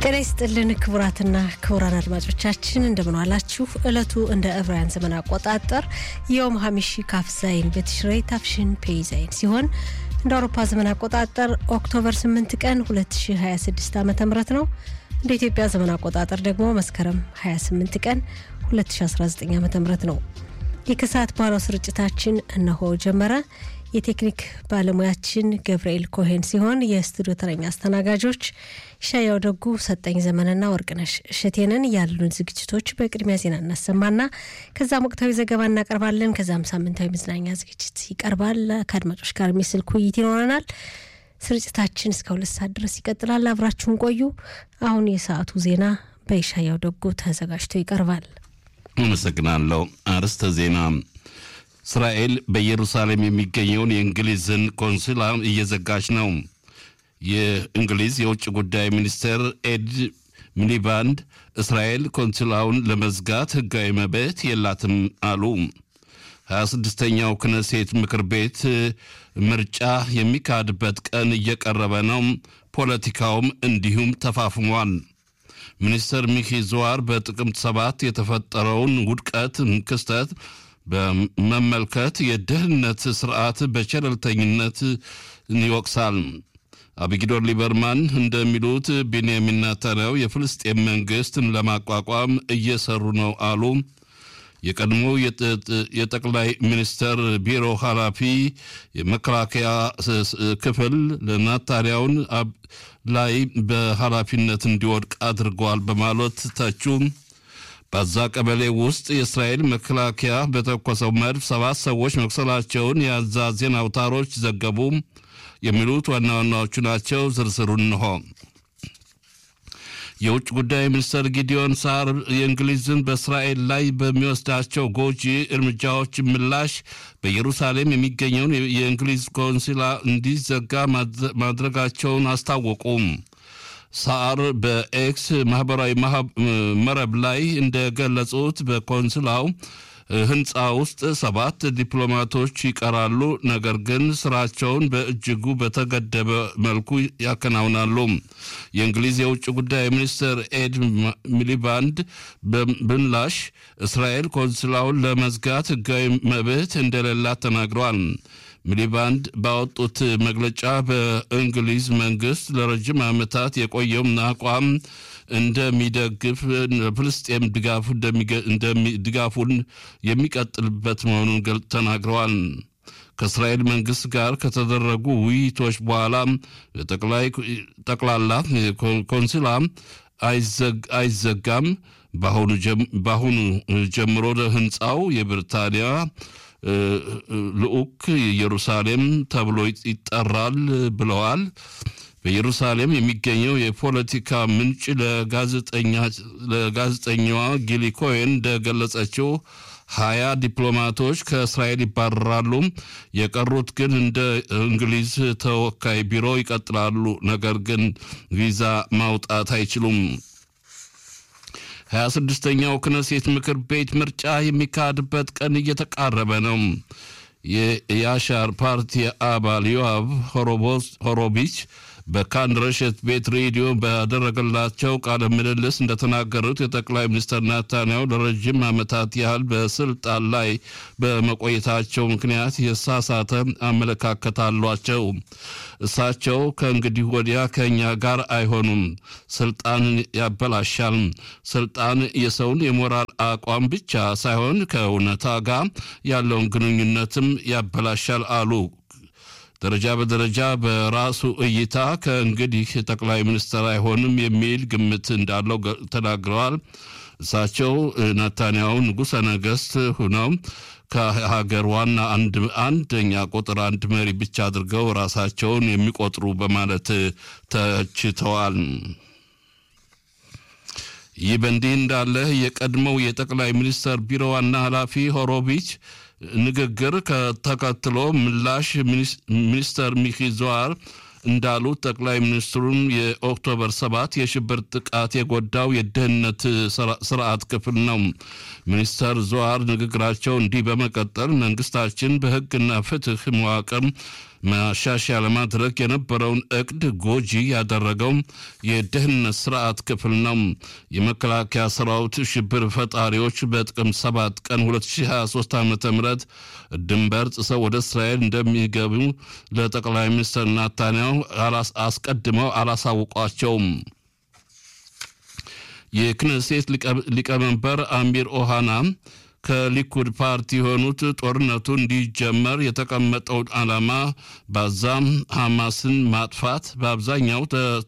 ጤና ይስጥልን ክቡራትና ክቡራን አድማጮቻችን እንደምን ዋላችሁ። ዕለቱ እንደ ዕብራውያን ዘመን አቆጣጠር የዮም ሀሚሺ ካፍ ዛይን በትሽሬይ ታፍሽን ፔይ ዛይን ሲሆን እንደ አውሮፓ ዘመን አቆጣጠር ኦክቶበር 8 ቀን 2026 ዓ ም ነው። እንደ ኢትዮጵያ ዘመን አቆጣጠር ደግሞ መስከረም 28 ቀን 2019 ዓ ም ነው። የከሰዓት በኋላው ስርጭታችን እነሆ ጀመረ። የቴክኒክ ባለሙያችን ገብርኤል ኮሄን ሲሆን የስቱዲዮ ተረኛ አስተናጋጆች ሻያው ደጉ፣ ሰጠኝ ዘመንና ወርቅነሽ እሸቴንን። ያሉን ዝግጅቶች በቅድሚያ ዜና እናሰማና ከዛም ወቅታዊ ዘገባ እናቀርባለን። ከዛም ሳምንታዊ መዝናኛ ዝግጅት ይቀርባል። ከአድማጮች ጋር የሚስልክ ውይይት ይኖረናል። ስርጭታችን እስከ ሁለት ሰዓት ድረስ ይቀጥላል። አብራችሁን ቆዩ። አሁን የሰዓቱ ዜና በይሻያው ደጉ ተዘጋጅቶ ይቀርባል። አመሰግናለሁ። አርዕስተ ዜና እስራኤል በኢየሩሳሌም የሚገኘውን የእንግሊዝን ቆንስላ እየዘጋች ነው። የእንግሊዝ የውጭ ጉዳይ ሚኒስትር ኤድ ሚሊባንድ እስራኤል ቆንስላውን ለመዝጋት ሕጋዊ መብት የላትም አሉ። 26ኛው ክነሴት ምክር ቤት ምርጫ የሚካሄድበት ቀን እየቀረበ ነው። ፖለቲካውም እንዲሁም ተፋፍሟል። ሚኒስትር ሚኪ ዙዋር በጥቅምት ሰባት የተፈጠረውን ውድቀት ክስተት በመመልከት የደህንነት ስርዓት በቸለልተኝነት ይወቅሳል። አቢጊዶር ሊበርማን እንደሚሉት ቤንያሚን ናታንያሁ የፍልስጤም መንግስትን ለማቋቋም እየሰሩ ነው አሉ። የቀድሞ የጠቅላይ ሚኒስትር ቢሮ ኃላፊ የመከላከያ ክፍል ለናታንያሁን ላይ በኃላፊነት እንዲወድቅ አድርገዋል በማለት ተቹ። በዛ ቀበሌ ውስጥ የእስራኤል መከላከያ በተኮሰው መድፍ ሰባት ሰዎች መቁሰላቸውን የአዛ ዜና አውታሮች ዘገቡ። የሚሉት ዋና ዋናዎቹ ናቸው። ዝርዝሩን እንሆ። የውጭ ጉዳይ ሚኒስትር ጊዲዮን ሳር የእንግሊዝን በእስራኤል ላይ በሚወስዳቸው ጎጂ እርምጃዎች ምላሽ በኢየሩሳሌም የሚገኘውን የእንግሊዝ ቆንሲላ እንዲዘጋ ማድረጋቸውን አስታወቁም። ሳር በኤክስ ማህበራዊ መረብ ላይ እንደገለጹት በቆንስላው ሕንፃ ውስጥ ሰባት ዲፕሎማቶች ይቀራሉ፣ ነገር ግን ስራቸውን በእጅጉ በተገደበ መልኩ ያከናውናሉ። የእንግሊዝ የውጭ ጉዳይ ሚኒስትር ኤድ ሚሊባንድ በምላሽ እስራኤል ቆንስላውን ለመዝጋት ሕጋዊ መብት እንደሌላት ተናግረዋል። ሚሊባንድ ባወጡት መግለጫ በእንግሊዝ መንግስት ለረጅም ዓመታት የቆየውን አቋም እንደሚደግፍ ፍልስጤም ድጋፉን የሚቀጥልበት መሆኑን ተናግረዋል። ከእስራኤል መንግስት ጋር ከተደረጉ ውይይቶች በኋላ ጠቅላላ ኮንስላ አይዘጋም። በአሁኑ ጀምሮ ህንፃው የብሪታንያ ልዑክ ኢየሩሳሌም ተብሎ ይጠራል ብለዋል። በኢየሩሳሌም የሚገኘው የፖለቲካ ምንጭ ለጋዜጠኛዋ ጊሊ ኮሄን እንደገለጸችው ሀያ ዲፕሎማቶች ከእስራኤል ይባረራሉ። የቀሩት ግን እንደ እንግሊዝ ተወካይ ቢሮ ይቀጥላሉ፣ ነገር ግን ቪዛ ማውጣት አይችሉም። ሀያ ስድስተኛው ክነሴት ምክር ቤት ምርጫ የሚካሄድበት ቀን እየተቃረበ ነው። የያሻር ፓርቲ አባል ዮአብ ሆሮቢች በካን ረሸት ቤት ሬዲዮ ባደረገላቸው ቃለ ምልልስ እንደተናገሩት የጠቅላይ ሚኒስትር ናታንያሁ ለረዥም ዓመታት ያህል በስልጣን ላይ በመቆየታቸው ምክንያት የሳሳተ አመለካከት አሏቸው። እሳቸው ከእንግዲህ ወዲያ ከእኛ ጋር አይሆኑም፣ ስልጣንን ያበላሻል። ስልጣን የሰውን የሞራል አቋም ብቻ ሳይሆን ከእውነታ ጋር ያለውን ግንኙነትም ያበላሻል አሉ። ደረጃ በደረጃ በራሱ እይታ ከእንግዲህ ጠቅላይ ሚኒስትር አይሆንም የሚል ግምት እንዳለው ተናግረዋል። እሳቸው ናታንያሁ ንጉሠ ነገሥት ሁነው ከሀገር ዋና አንደኛ ቁጥር አንድ መሪ ብቻ አድርገው ራሳቸውን የሚቆጥሩ በማለት ተችተዋል። ይህ በእንዲህ እንዳለ የቀድሞው የጠቅላይ ሚኒስትር ቢሮ ዋና ኃላፊ ሆሮቢች ንግግር ተከትሎ ምላሽ ሚኒስተር ሚኪ ዙዋር እንዳሉት ጠቅላይ ሚኒስትሩን የኦክቶበር ሰባት የሽብር ጥቃት የጎዳው የደህንነት ስርዓት ክፍል ነው። ሚኒስተር ዙዋር ንግግራቸው እንዲህ በመቀጠል መንግስታችን በህግና ፍትህ መዋቅር ማሻሻያ ለማድረግ የነበረውን እቅድ ጎጂ ያደረገው የደህንነት ስርዓት ክፍል ነው። የመከላከያ ሰራዊት ሽብር ፈጣሪዎች በጥቅምት 7 ቀን 2023 ዓ ም ድንበር ጥሰው ወደ እስራኤል እንደሚገቡ ለጠቅላይ ሚኒስትር ናታንያሁ አስቀድመው አላሳውቋቸውም። የክነሴት ሊቀመንበር አሚር ኦሃና ከሊኩድ ፓርቲ የሆኑት ጦርነቱ እንዲጀመር የተቀመጠውን ዓላማ ባዛም ሐማስን ማጥፋት በአብዛኛው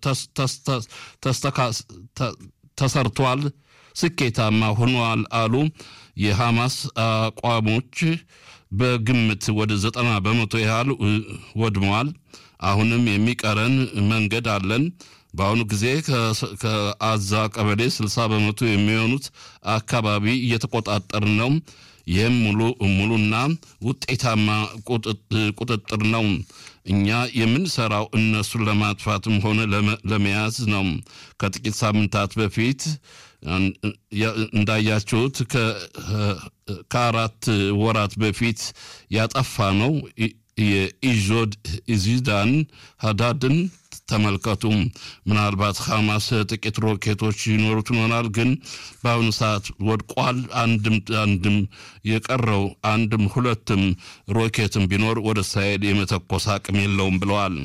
ተሰርቷል፣ ስኬታማ ሆኗል አሉ። የሐማስ አቋሞች በግምት ወደ ዘጠና በመቶ ያህል ወድመዋል። አሁንም የሚቀረን መንገድ አለን። በአሁኑ ጊዜ ከአዛ ቀበሌ 60 በመቶ የሚሆኑት አካባቢ እየተቆጣጠር ነው። ይህም ሙሉ ሙሉና ውጤታማ ቁጥጥር ነው። እኛ የምንሰራው እነሱን ለማጥፋትም ሆነ ለመያዝ ነው። ከጥቂት ሳምንታት በፊት እንዳያችሁት ከአራት ወራት በፊት ያጠፋ ነው የኢዞድ ኢዚዳን ሀዳድን ተመልከቱ። ምናልባት ሐማስ ጥቂት ሮኬቶች ይኖሩት ይሆናል፣ ግን በአሁኑ ሰዓት ወድቋል። አንድም አንድም የቀረው አንድም ሁለትም ሮኬትም ቢኖር ወደ እስራኤል የመተኮስ አቅም የለውም ብለዋል።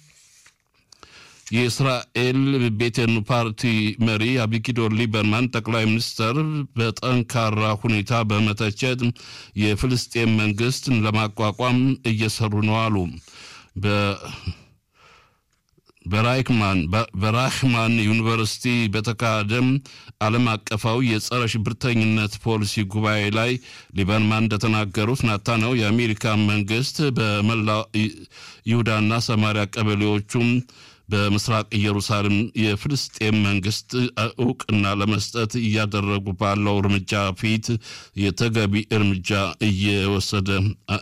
የእስራኤል ቤቴኑ ፓርቲ መሪ አቢጊዶር ሊበርማን ጠቅላይ ሚኒስትር በጠንካራ ሁኔታ በመተቸት የፍልስጤም መንግስትን ለማቋቋም እየሰሩ ነው አሉ። በራይክማን በራህማን ዩኒቨርሲቲ በተካሄደም ዓለም አቀፋዊ የጸረ ሽብርተኝነት ፖሊሲ ጉባኤ ላይ ሊበርማን እንደተናገሩት ናታንያሁ የአሜሪካ መንግስት በመላ ይሁዳና ሰማሪያ ቀበሌዎቹም በምስራቅ ኢየሩሳሌም የፍልስጤም መንግስት እውቅና ለመስጠት እያደረጉ ባለው እርምጃ ፊት የተገቢ እርምጃ እየወሰደ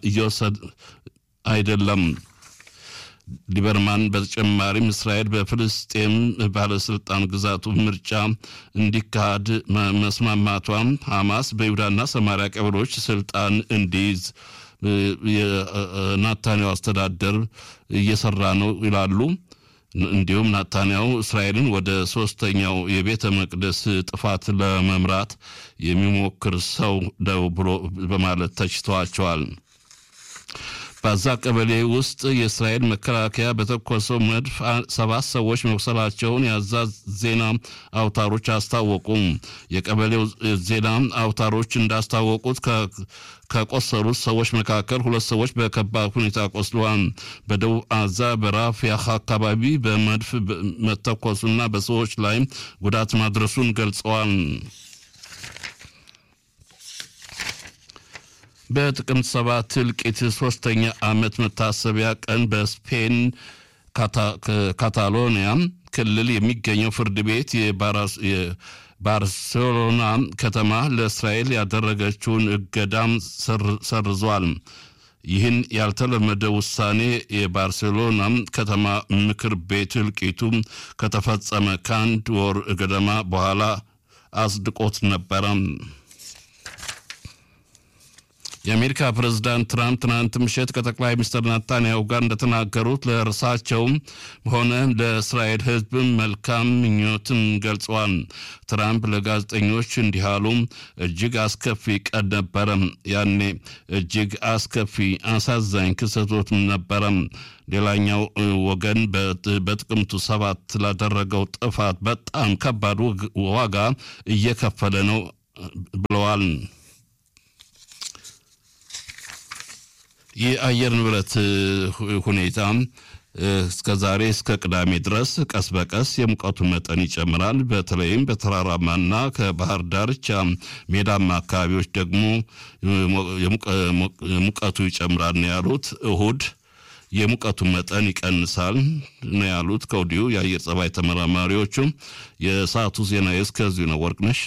አይደለም። ሊበርማን በተጨማሪም እስራኤል በፍልስጤም ባለስልጣን ግዛቱ ምርጫ እንዲካሄድ መስማማቷም ሐማስ በይሁዳና ሰማሪያ ቀበሌዎች ስልጣን እንዲይዝ የናታንያሁ አስተዳደር እየሰራ ነው ይላሉ። እንዲሁም ናታንያሁ እስራኤልን ወደ ሶስተኛው የቤተ መቅደስ ጥፋት ለመምራት የሚሞክር ሰው ነው ብሎ በማለት ተችተዋቸዋል። በዛ ቀበሌ ውስጥ የእስራኤል መከላከያ በተኮሰው መድፍ ሰባት ሰዎች መቁሰላቸውን የአዛ ዜና አውታሮች አስታወቁም። የቀበሌው ዜና አውታሮች እንዳስታወቁት ከቆሰሉት ሰዎች መካከል ሁለት ሰዎች በከባድ ሁኔታ ቆስለዋል። በደቡብ አዛ በራፊያህ አካባቢ በመድፍ መተኮሱና በሰዎች ላይ ጉዳት ማድረሱን ገልጸዋል። በጥቅምት ሰባት እልቂት ሶስተኛ ዓመት መታሰቢያ ቀን በስፔን ካታሎኒያ ክልል የሚገኘው ፍርድ ቤት የባርሴሎና ከተማ ለእስራኤል ያደረገችውን እገዳም ሰርዟል። ይህን ያልተለመደ ውሳኔ የባርሴሎና ከተማ ምክር ቤት እልቂቱ ከተፈጸመ ከአንድ ወር ገደማ በኋላ አጽድቆት ነበረ። የአሜሪካ ፕሬዝዳንት ትራምፕ ትናንት ምሽት ከጠቅላይ ሚኒስትር ናታንያሁ ጋር እንደተናገሩት ለእርሳቸውም ሆነ ለእስራኤል ሕዝብም መልካም ምኞትን ገልጸዋል። ትራምፕ ለጋዜጠኞች እንዲህ አሉ። እጅግ አስከፊ ቀን ነበረ። ያኔ እጅግ አስከፊ አሳዛኝ ክስተቶች ነበረ። ሌላኛው ወገን በጥቅምቱ ሰባት ላደረገው ጥፋት በጣም ከባድ ዋጋ እየከፈለ ነው ብለዋል። የአየር ንብረት ሁኔታ እስከ ዛሬ እስከ ቅዳሜ ድረስ ቀስ በቀስ የሙቀቱ መጠን ይጨምራል። በተለይም በተራራማና ከባህር ዳርቻ ሜዳማ አካባቢዎች ደግሞ ሙቀቱ ይጨምራል ነው ያሉት። እሁድ የሙቀቱ መጠን ይቀንሳል ነው ያሉት ከወዲሁ የአየር ጸባይ ተመራማሪዎቹ። የሰዓቱ ዜና እስከዚሁ ነው። ወርቅነሽ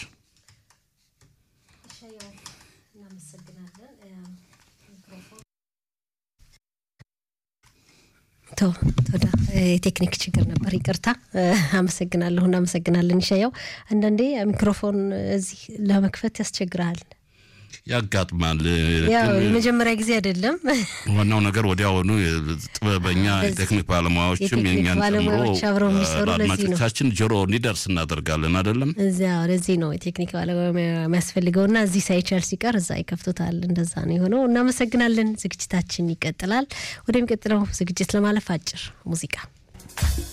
ቶዳ የቴክኒክ ችግር ነበር፣ ይቅርታ። አመሰግናለሁ። እናመሰግናለን ይሻያው። አንዳንዴ ሚክሮፎን እዚህ ለመክፈት ያስቸግርሃል። ያጋጥማል። ያው ግን የመጀመሪያ ጊዜ አይደለም። ዋናው ነገር ወዲያውኑ ጥበበኛ በዚህ የቴክኒክ ባለሙያዎችም የቴክኒክ የእኛን ጨምሮ ባለሙያዎች አብረው የሚሰሩ ለዚህ ነው። ለአድማጮቻችን ጆሮ እንዲደርስ እናደርጋለን አይደለም። እዚያ ወደዚህ ነው የቴክኒክ ባለሙያ የሚያስፈልገውና እዚህ ሳይቻል ሲቀር እዛ ይከፍቱታል። እንደዛ ነው የሆነው። እናመሰግናለን። ዝግጅታችን ይቀጥላል። ወደሚቀጥለው ዝግጅት ለማለፍ አጭር ሙዚቃ